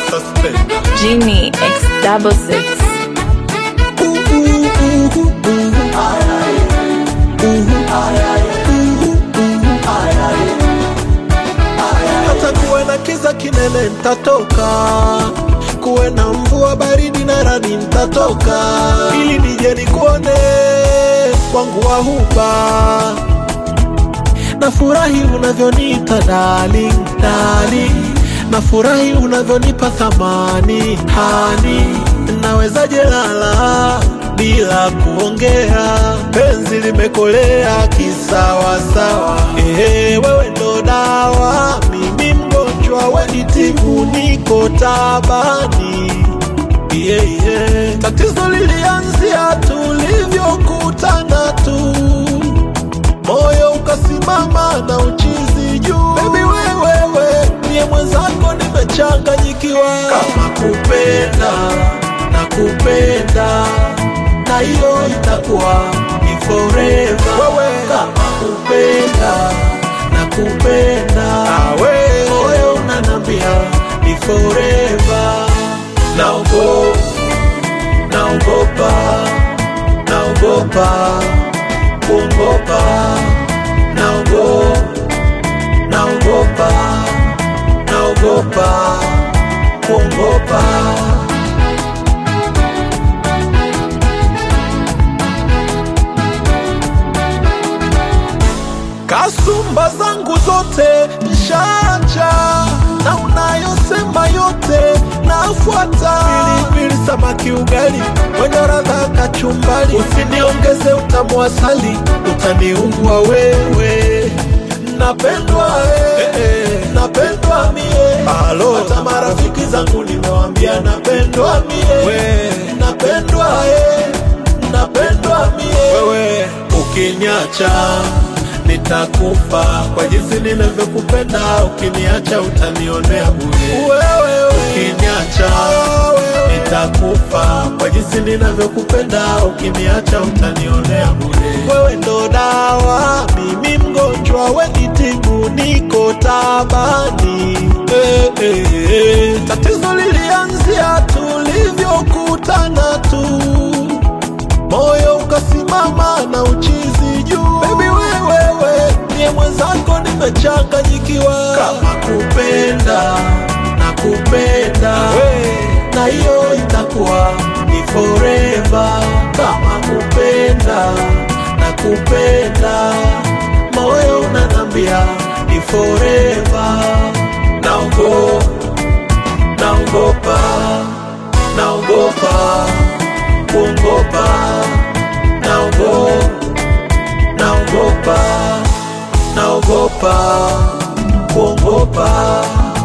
suspender. Genie X double six. hata kuwe na kiza kinene ntatoka, kuwe na mvua baridi na radi ntatoka, ili nije nikuone wangu wa huba. Nafurahi unavyoniita darling, darling, nafurahi unavyonipa thamani hani, nawezaje lala bila kuongea, penzi limekolea kisawasawa. Ehe, wewe ndo dawa, mimi mgonjwa, we ni tibu, niko tabani yeah, yeah. Tatizo lilianzia tulivyokutana tu, moyo ukasimama na uchizi juu. Baby wewewe niye mwenzako, nimechanganyikiwa kama kupenda na kupenda na hiyo itakuwa ni forever. Wewe kama kupenda na kupenda moyo unanambia ni forever. Naogo, naogopa, naogopa, kuogopa, naogo, naogopa, naogopa, kuogopa. Kasumba zangu zote nshacha, na unayosema yote nafuata. Pilipili, samaki, ugali wenye radha kachumbali, usiniongeze utamu asali, utaniua wewe. Napendwa eh, eh, napendwa mie, hata marafiki zangu nimewambia napendwa mie, napendwa eh, napendwa mie. Wewe ukiniacha nitakufa kwa jinsi ninavyokupenda. Ukiniacha utanionea bure. Wewe ukiniacha nitakufa kwa jinsi ninavyokupenda. Ukiniacha utanionea bure. Wewe ndo dawa, mimi mgonjwa, we ni tibu, niko tabani. Eh, eh, eh. Tatizo lilianzia tulivyokutana tu moyo ukasimama na uchizi juu. Baby wewewe niye mwenzako, nimechanganyikiwa kama kupenda na kupenda na hiyo itakuwa ni forever. Kama kupenda na kupenda moyo unanambia ni forever. Naogo, naogopa, naogopa kuogopa, naogo, naogopa, naogopa, kuogopa.